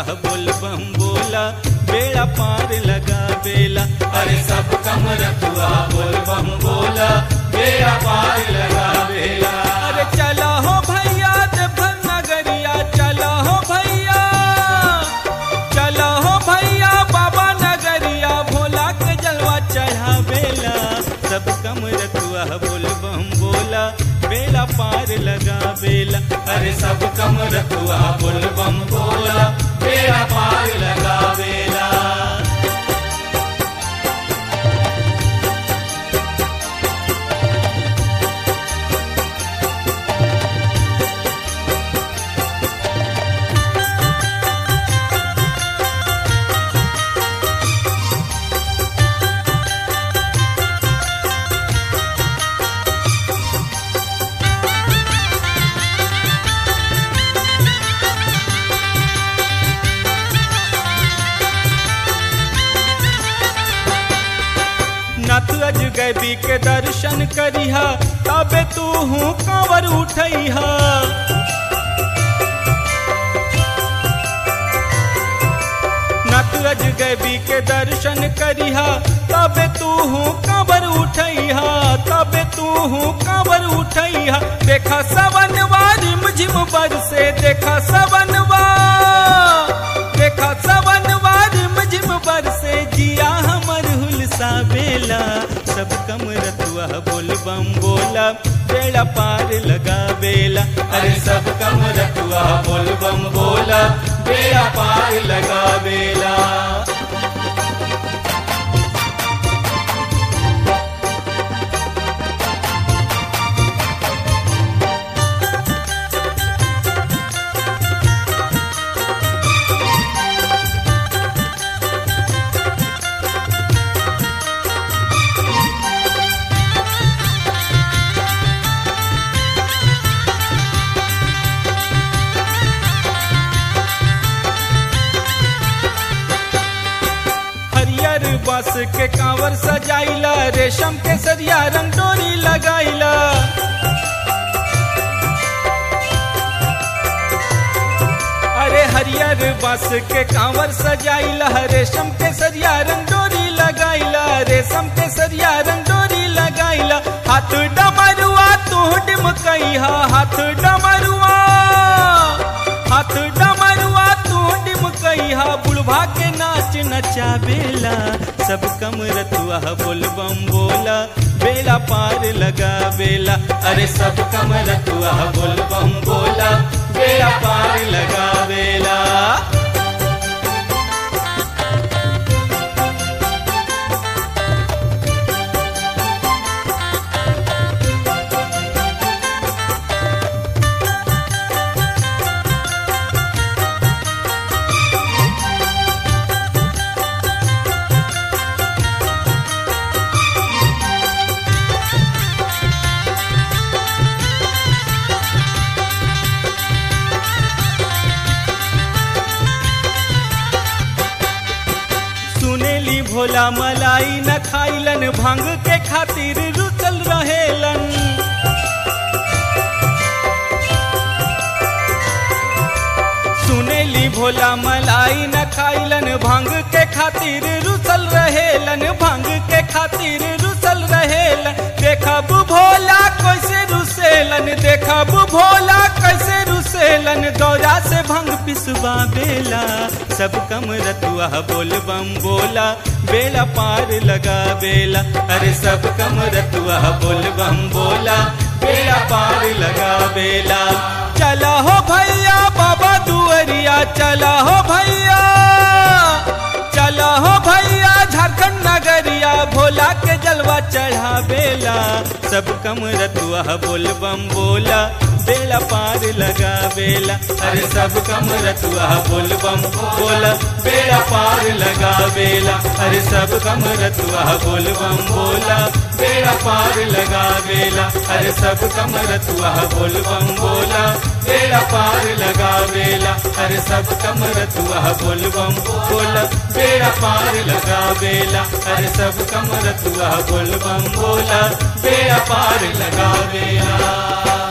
रतुआ बोल बम बोला बेड़ा पार लगा बेला अरे सब कम रतुआ बोल बम बोला बेड़ा पार लगा बेला अरे चला हो भैया देवघर नगरिया चला हो भैया चला हो भैया बाबा नगरिया भोला के जलवा चढ़ा बेला सब कम रतुआ बोल बम बोला बेला पार लगा बेला अरे सब कम रतुआ बोल बम बोला बेड़ा पार लगा बेला नाथ अजगैबी के दर्शन करिहा तबे तू हूँ कांवर उठैहा नाथ अजगैबी के दर्शन करिहा तबे तू हूँ कांवर उठैहा तबे तू हूँ कांवर उठैहा देखा सवनवा रिमझिम बरसे देखा सवनवा देखा सवनवा रिमझिम बरसे जिया हमर हुलसा बेला सब कम रतुआ बोल बम बोला बेड़ा पार लगा बेला अरे सब कम रतुआ बोल बम बोला बेड़ा पार लगा बेला हरियर बस के कांवर सजाइला रेशम के सरिया रंग डोरी लगाइला अरे हरियर बस के कांवर सजाइला रेशम के सरिया रंग डोरी लगाइला रेशम के सरिया रंग डोरी लगाइला हाथ डमरुआ तू डिमकैहा हाथ डमरुआ हाथ डमरुआ तू डिमकैहा बुढ़भा के नाच नचाबेला सब कम रतुआ बोल बम बोला बेला पार लगा बेला अरे सब कम रतुआ बोल बम बोला बेड़ा पार लगा बेला सुनेली भोला मलाई न खाइलन भांग के खातिर रुचल रहेलन सुनेली भोला मलाई न खाइलन भांग के खातिर रुसल रहेलन भांग के खातिर रुसल रहेलन देखब भोला कैसे रुसेलन देखब भोला कैसे रुसेलन दौरा से भंग पिसवा बेला सब कम रतुआ बोल बम बोला बेला पार लगा बेला अरे सब कम रतुआ बोल बम बोला बेला पार लगा बेला चला हो भैया बाबा दुअरिया चला हो भैया चला हो भैया झारखंड नगरिया भोला के जलवा चढ़ा बेला सब कम रतुआ बोल बम बोला बेला पार लगा बेला अरे सब कम रतुआ बोल बम बोला बेड़ा पार लगा बेला अरे सब कम रतुआ बोल बम बोला बेड़ा पार लगा बेला अरे सब कम रतुआ बोल बम बोला बेड़ा पार लगा बेला अरे सब कम रतुआ बोल बम बोला बेड़ा पार लगा बेला अरे सब कम रतुआ बोल बम बोला बेड़ा पार लगा बेला